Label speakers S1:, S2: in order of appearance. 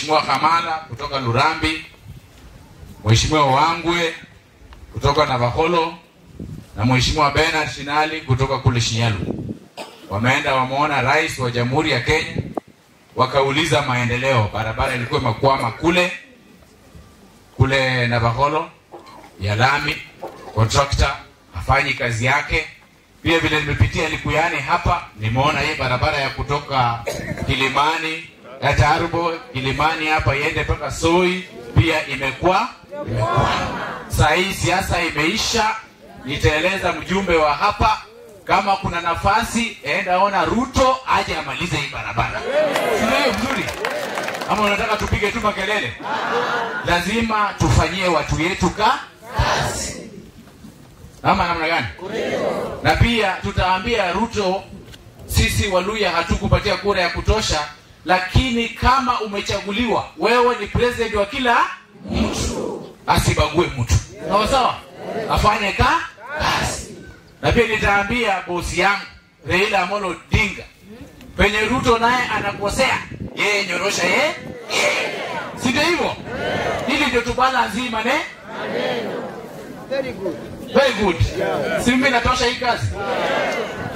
S1: Mheshimiwa Hamala kutoka Lurambi, Mheshimiwa Wangwe kutoka Navakholo na Mheshimiwa Bernard Shinali kutoka kule Shinyalu. Wameenda wameona rais wa Jamhuri ya Kenya, wakauliza maendeleo. Barabara ilikuwa imekwama kule kule Navakholo ya lami, contractor hafanyi kazi yake. Pia vile nimepitia Likuyani hapa, nimeona hii barabara ya kutoka Kilimani ya Tarubo Kilimani hapa iende mpaka Soi pia imekuwa imekuwa. Saa hii siasa imeisha, nitaeleza mjumbe wa hapa kama kuna nafasi, enda ona Ruto aje amalize hii barabara. Sio hiyo mzuri? Ama unataka tupige tu makelele? Lazima tufanyie watu yetu ka kazi, ama namna gani? Na pia tutaambia Ruto, sisi Waluya hatukupatia kura ya kutosha, lakini kama umechaguliwa, wewe ni president wa kila mtu, asibague mtu, sawa sawa, afanye ka kazi. Na pia nitaambia bosi yangu Raila Amolo Odinga, penye Ruto naye anakosea, yeye nyorosha yeye, si ndio hivyo? Hili ndio tubala nzima ne
S2: Very good.
S1: very good, si mimi natosha hii kazi